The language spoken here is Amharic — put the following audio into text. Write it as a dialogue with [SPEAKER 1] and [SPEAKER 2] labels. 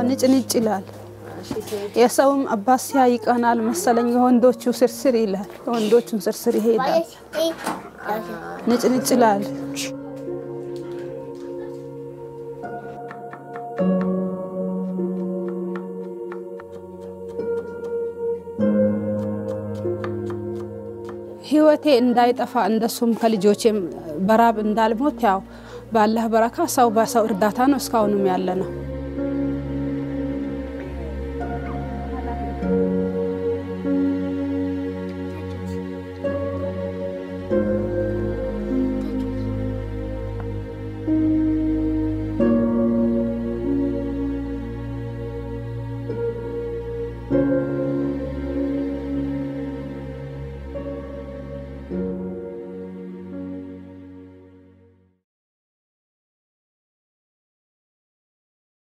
[SPEAKER 1] ንጭ ንጭ ይላል። የሰውም አባት ሲያይ ይቀናል መሰለኝ። የወንዶቹ ስርስር ይላል። የወንዶቹን ስርስር ይሄዳል። ንጭ ንጭ ይላል። ህይወቴ እንዳይጠፋ እንደሱም ከልጆቼም በራብ እንዳልሞት ያው ባላህ በረካ ሰው በሰው እርዳታ ነው እስካሁንም ያለ ነው።
[SPEAKER 2] Thank you.